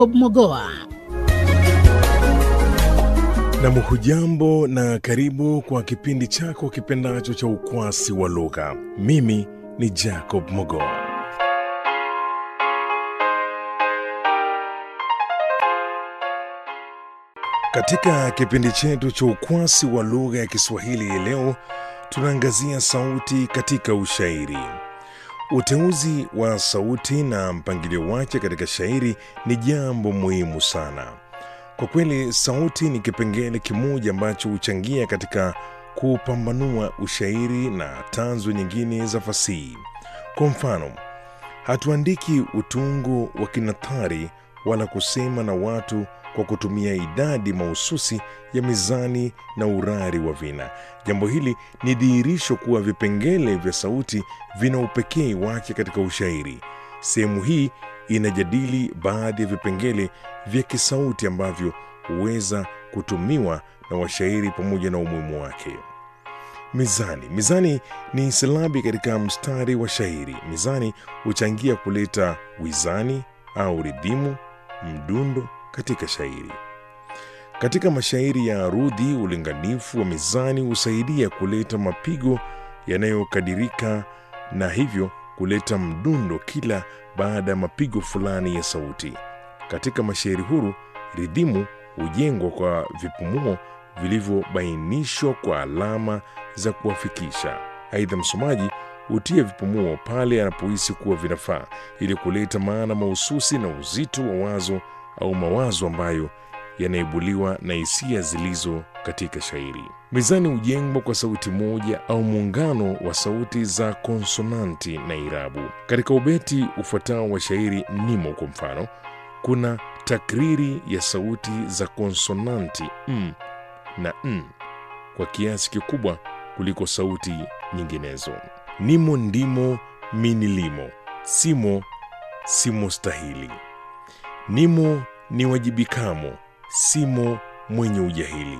Mogoa. Nam, hujambo na karibu kwa kipindi chako kipendacho cha ukwasi wa lugha. Mimi ni Jacob Mogoa. Katika kipindi chetu cha ukwasi wa lugha ya Kiswahili hii leo tunaangazia sauti katika ushairi. Uteuzi wa sauti na mpangilio wake katika shairi ni jambo muhimu sana. Kwa kweli, sauti ni kipengele kimoja ambacho huchangia katika kupambanua ushairi na tanzu nyingine za fasihi. Kwa mfano, hatuandiki utungo wa kinathari wala kusema na watu kwa kutumia idadi mahususi ya mizani na urari wa vina. Jambo hili ni dhihirisho kuwa vipengele vya sauti vina upekee wake katika ushairi. Sehemu hii inajadili baadhi ya vipengele vya kisauti ambavyo huweza kutumiwa na washairi pamoja na umuhimu wake. Mizani. Mizani ni silabi katika mstari wa shairi. Mizani huchangia kuleta wizani au ridhimu, mdundo katika shairi. Katika mashairi ya arudhi, ulinganifu wa mizani husaidia kuleta mapigo yanayokadirika na hivyo kuleta mdundo kila baada ya mapigo fulani ya sauti. Katika mashairi huru, ridhimu hujengwa kwa vipumuo vilivyobainishwa kwa alama za kuwafikisha. Aidha, msomaji hutia vipumuo pale anapohisi kuwa vinafaa ili kuleta maana mahususi na uzito wa wazo au mawazo ambayo yanaibuliwa na hisia zilizo katika shairi. Mizani hujengwa kwa sauti moja au muungano wa sauti za konsonanti na irabu. Katika ubeti ufuatao wa shairi nimo, kwa mfano, kuna takriri ya sauti za konsonanti m na n kwa kiasi kikubwa kuliko sauti nyinginezo. Nimo, ndimo, minilimo, simo, simo stahili Nimo ni wajibikamo, simo mwenye ujahili.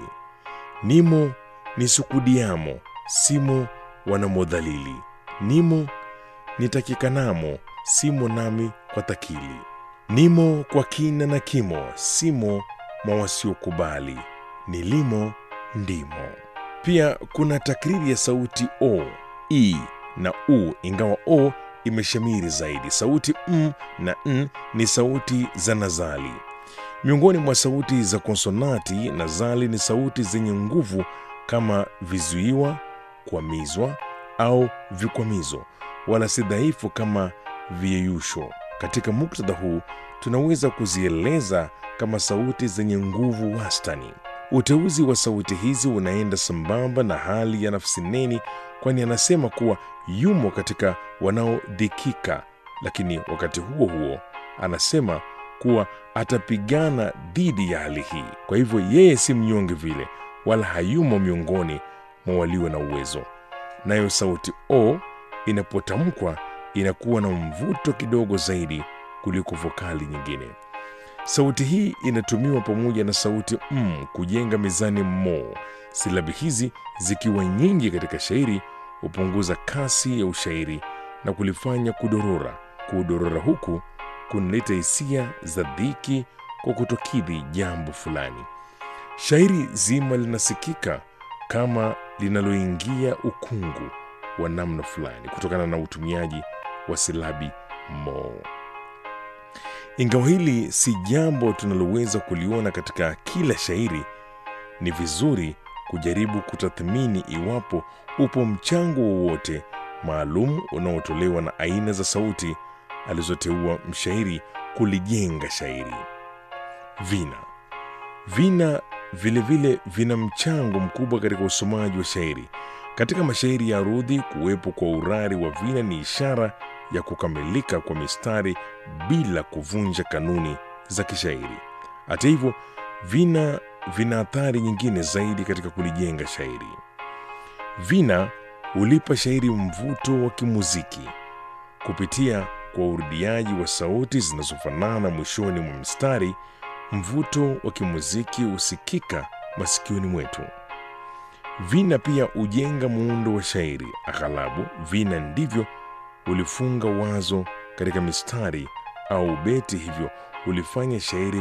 Nimo ni sukudiamo, simo wanamodhalili. Nimo nitakikanamo, simo nami kwa takili. Nimo kwa kina na kimo, simo mwa wasiokubali. Nilimo ndimo. Pia kuna takriri ya sauti o, i na u, ingawa o imeshamiri zaidi. Sauti m na n ni sauti za nazali. Miongoni mwa sauti za konsonati, nazali ni sauti zenye nguvu kama vizuiwa, kwamizwa au vikwamizo, wala si dhaifu kama viyeyusho. Katika muktadha huu tunaweza kuzieleza kama sauti zenye nguvu wastani. Uteuzi wa sauti hizi unaenda sambamba na hali ya nafsi neni, kwani anasema kuwa yumo katika wanaodhikika, lakini wakati huo huo anasema kuwa atapigana dhidi ya hali hii. Kwa hivyo yeye si mnyonge vile, wala hayumo miongoni mwa walio na uwezo. Nayo sauti o inapotamkwa inakuwa na mvuto kidogo zaidi kuliko vokali nyingine. Sauti hii inatumiwa pamoja na sauti m kujenga mizani mo. Silabi hizi zikiwa nyingi katika shairi hupunguza kasi ya ushairi na kulifanya kudorora. Kudorora huku kunaleta hisia za dhiki kwa kutokidhi jambo fulani. Shairi zima linasikika kama linaloingia ukungu wa namna fulani kutokana na utumiaji wa silabi mo. Ingawa hili si jambo tunaloweza kuliona katika kila shairi, ni vizuri kujaribu kutathmini iwapo upo mchango wowote maalum unaotolewa na aina za sauti alizoteua mshairi kulijenga shairi. Vina. Vina vilevile vile vina mchango mkubwa katika usomaji wa shairi. Katika mashairi ya arudhi, kuwepo kwa urari wa vina ni ishara ya kukamilika kwa mistari bila kuvunja kanuni za kishairi. Hata hivyo, vina vina athari nyingine zaidi katika kulijenga shairi. Vina hulipa shairi mvuto wa kimuziki kupitia kwa urudiaji wa sauti zinazofanana mwishoni mwa mstari. Mvuto wa kimuziki husikika masikioni mwetu. Vina pia hujenga muundo wa shairi. Aghalabu vina ndivyo ulifunga wazo katika mistari au beti, hivyo ulifanya shairi